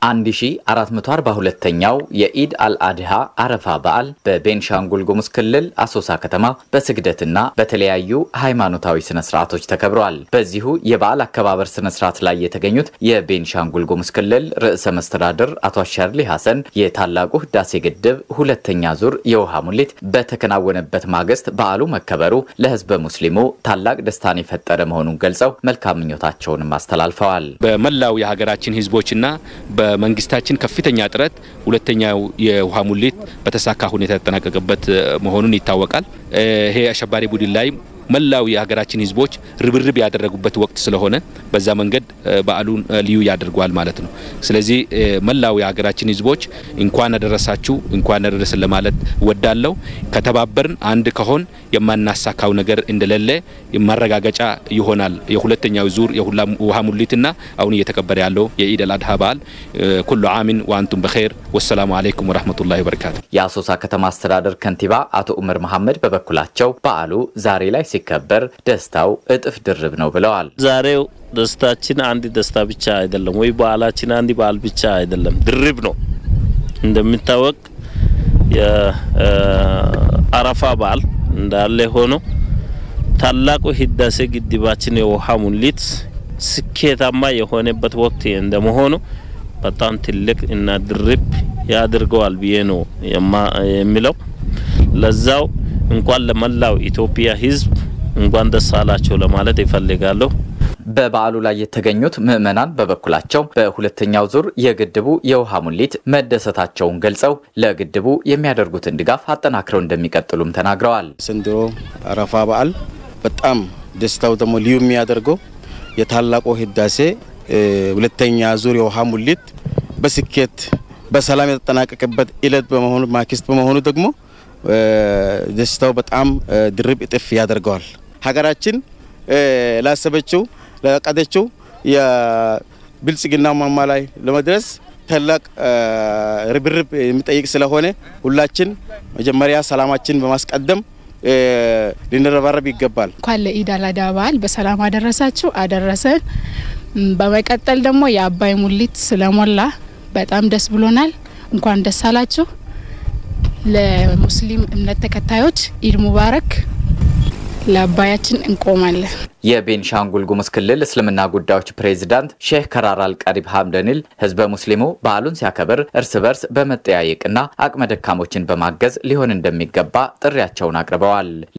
1442ኛው የኢድ አልአድሃ አረፋ በዓል በቤንሻንጉል ጉሙዝ ክልል አሶሳ ከተማ በስግደትና በተለያዩ ሃይማኖታዊ ስነ ስርዓቶች ተከብረዋል። በዚሁ የበዓል አከባበር ስነ ስርዓት ላይ የተገኙት የቤንሻንጉል ጉሙዝ ክልል ርዕሰ መስተዳድር አቶ አሻርሊ ሐሰን የታላቁ ህዳሴ ግድብ ሁለተኛ ዙር የውሃ ሙሌት በተከናወነበት ማግስት በዓሉ መከበሩ ለህዝበ ሙስሊሙ ታላቅ ደስታን የፈጠረ መሆኑን ገልጸው መልካም ምኞታቸውንም አስተላልፈዋል። በመላው የሀገራችን ህዝቦችና በመንግስታችን ከፍተኛ ጥረት ሁለተኛው የውሃ ሙሌት በተሳካ ሁኔታ የተጠናቀቀበት መሆኑን ይታወቃል። ይሄ አሸባሪ ቡድን ላይ መላው የሀገራችን ህዝቦች ርብርብ ያደረጉበት ወቅት ስለሆነ በዛ መንገድ በዓሉን ልዩ ያደርገዋል ማለት ነው። ስለዚህ መላው የሀገራችን ህዝቦች እንኳን አደረሳችሁ እንኳን አደረሰን ለማለት ወዳለው ከተባበርን አንድ ከሆን የማናሳካው ነገር እንደሌለ ማረጋገጫ ይሆናል። የሁለተኛው ዙር የውሃ ሙሊትና አሁን እየተከበረ ያለው የኢድ አል አድሃ በዓል ኩሉ አሚን ወአንቱም በኸይር ወሰላሙ አለይኩም ወረህመቱላሂ ወበረካቱ። የአሶሳ ከተማ አስተዳደር ከንቲባ አቶ ኡመር መሐመድ በበኩላቸው በዓሉ ዛሬ ላይ ሲከበር ደስታው እጥፍ ድርብ ነው ብለዋል። ዛሬው ደስታችን አንድ ደስታ ብቻ አይደለም፣ ወይ በዓላችን አንድ በዓል ብቻ አይደለም፣ ድርብ ነው። እንደሚታወቅ የአረፋ በዓል እንዳለ ሆኖ ታላቁ ህዳሴ ግድባችን የውሃ ሙሊት ስኬታማ የሆነበት ወቅት እንደመሆኑ በጣም ትልቅ እና ድርብ ያድርገዋል ብዬ ነው የሚለው። ለዛው እንኳን ለመላው ኢትዮጵያ ህዝብ እንኳን ደስ አላቸው ለማለት ይፈልጋለሁ። በበዓሉ ላይ የተገኙት ምዕመናን በበኩላቸው በሁለተኛው ዙር የግድቡ የውሃ ሙሊት መደሰታቸውን ገልጸው ለግድቡ የሚያደርጉትን ድጋፍ አጠናክረው እንደሚቀጥሉም ተናግረዋል። ዘንድሮ አረፋ በዓል በጣም ደስታው ደግሞ ልዩ የሚያደርገው የታላቁ ህዳሴ ሁለተኛ ዙር የውሃ ሙሊት በስኬት በሰላም የተጠናቀቀበት እለት በመሆኑ ማክስት በመሆኑ ደግሞ ደስታው በጣም ድርብ እጥፍ ያደርገዋል። ሀገራችን ላሰበችው ላቀደችው የብልጽግና ማማ ላይ ለመድረስ ታላቅ ርብርብ የሚጠይቅ ስለሆነ ሁላችን መጀመሪያ ሰላማችን በማስቀደም ልንረባረብ ይገባል። እንኳን ለኢድ አል አድሃ በዓል በሰላም አደረሳችሁ አደረሰን። በመቀጠል ደግሞ የአባይ ሙሊት ስለሞላ በጣም ደስ ብሎናል። እንኳን ደስ አላችሁ። ለሙስሊም እምነት ተከታዮች ኢድ ሙባረክ። ለአባያችን እንቆማለን። የቤንሻንጉል ጉሙዝ ክልል እስልምና ጉዳዮች ፕሬዚዳንት ሼህ ከራር አልቀሪብ ሀምደኒል ህዝበ ሙስሊሙ በዓሉን ሲያከብር እርስ በርስ በመጠያየቅና አቅመ ደካሞችን በማገዝ ሊሆን እንደሚገባ ጥሪያቸውን አቅርበዋል።